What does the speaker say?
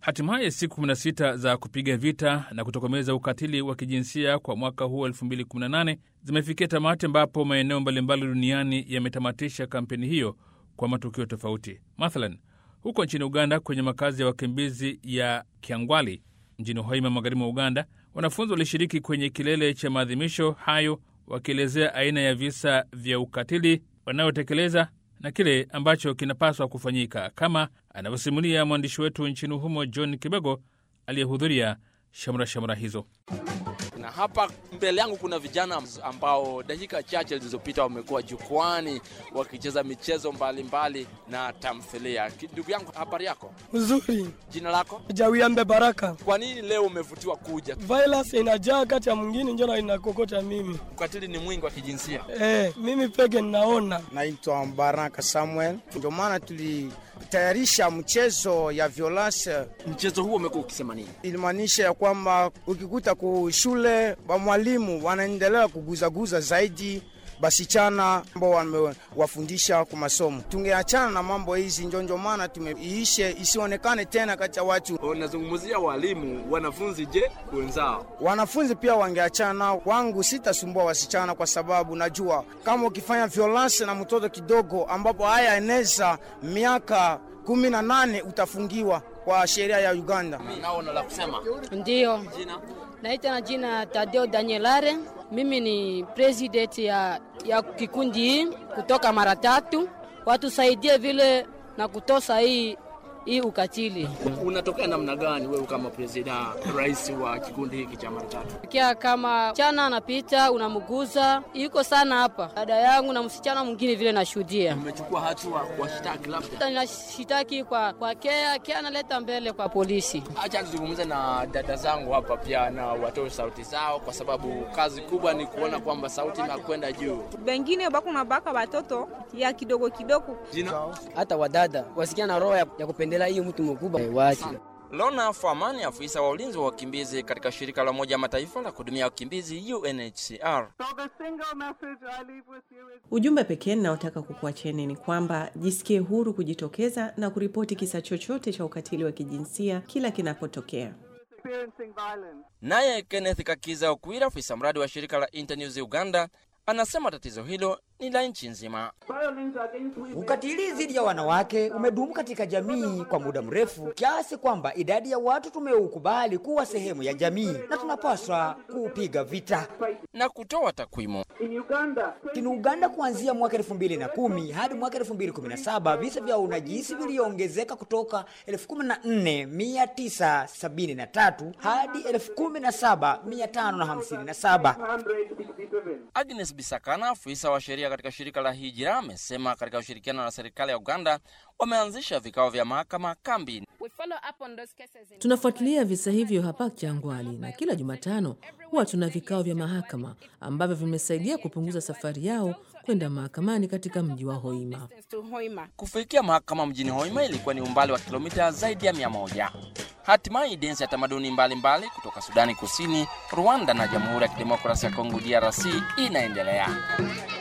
Hatimaye siku 16 za kupiga vita na kutokomeza ukatili wa kijinsia kwa mwaka huu 2018 zimefikia tamati, ambapo maeneo mbalimbali duniani yametamatisha kampeni hiyo kwa matukio tofauti. Mathalan, huko nchini Uganda, kwenye makazi ya wakimbizi ya Kyangwali mjini Hoima, magharibi mwa Uganda, wanafunzi walishiriki kwenye kilele cha maadhimisho hayo, wakielezea aina ya visa vya ukatili wanayotekeleza na kile ambacho kinapaswa kufanyika, kama anavyosimulia mwandishi wetu nchini humo John Kibego aliyehudhuria shamra shamra hizo. Na hapa mbele yangu kuna vijana ambao dakika chache zilizopita wamekuwa jukwani wakicheza michezo mbalimbali mbali na tamthilia. Ndugu yangu, habari yako? Nzuri. Jina lako? Jawiambe Baraka. Kwa nini leo umevutiwa kuja? Violence inajaa kati ya mwingine, njoo inakokota mimi. Ukatili ni mwingi wa kijinsia. Eh, mimi peke ninaona. Naitwa Baraka Samuel, ndio maana tulitayarisha mchezo ya violence. Mchezo huo umekuwa ukisema nini? Ilimaanisha ya kwamba ukikuta ku shule wa mwalimu wanaendelea kuguzaguza zaidi basichana ambao wamewafundisha kwa masomo. Tungeachana na mambo hizi, njonjo maana tumeiishe isionekane tena kati ya watu. Unazungumzia walimu, wanafunzi, je, wenzao? Wanafunzi pia wangeachana. Wangu sitasumbua wasichana, kwa sababu najua kama ukifanya violence na mtoto kidogo, ambapo haya eneza miaka kumi na nane utafungiwa kwa sheria ya Uganda. Naona la kusema. Ndiyo. Jina? Naita na jina Tadeo Danielare. Mimi ni president ya, ya kikundi hii kutoka mara tatu, watusaidie vile na kutosa hii hii ukatili. Unatokea namna gani wewe kama presida, rais wa kikundi hiki cha mara tatu? Kia kama chana anapita unamguza, iko sana hapa dada yangu na msichana mwingine vile nashuhudia. Umechukua hatua kuwashitaki labda? Ninashitaki kwa, kwa kea kea analeta mbele kwa polisi. Acha nizungumze na dada zangu hapa pia na watoe sauti zao, kwa sababu kazi kubwa ni kuona kwamba sauti inakwenda juu. Bengine bako na baka watoto ya kidogo kidogo. Jina? Hata wadada wasikia na roho ya, ya kupendela hiyo mtu mkubwa wachi. Lona Famani, afisa wa ulinzi wa wakimbizi katika shirika la Umoja Mataifa la kuhudumia wakimbizi UNHCR. Ujumbe pekee ninaotaka kukuacheni ni kwamba jisikie huru kujitokeza na kuripoti kisa chochote cha ukatili wa kijinsia kila kinapotokea. Naye Kenneth Kakiza Okwira, afisa mradi wa shirika la Internews Uganda, anasema tatizo hilo ni la nchi nzima. Ukatili dhidi ya wanawake umedumu katika jamii kwa muda mrefu kiasi kwamba idadi ya watu tumeukubali kuwa sehemu ya jamii na tunapaswa kuupiga vita. Na kutoa takwimu Nchini Uganda, kuanzia mwaka 2010 hadi mwaka 2017 visa vya unajisi viliongezeka kutoka 14973 hadi 17557. Agnes Bisakana, afisa wa sheria katika shirika la Hijira, amesema katika ushirikiano na serikali ya Uganda wameanzisha vikao vya mahakama kambi. Tunafuatilia visa hivyo hapa Changwali na kila Jumatano huwa tuna vikao vya mahakama ambavyo vimesaidia kupunguza safari yao kwenda mahakamani katika mji wa Hoima. Kufikia mahakama mjini Hoima ilikuwa ni umbali wa kilomita zaidi ya mia moja. Hatimaye densi ya tamaduni mbalimbali kutoka Sudani Kusini, Rwanda na Jamhuri ya Kidemokrasia ya Kongo DRC inaendelea.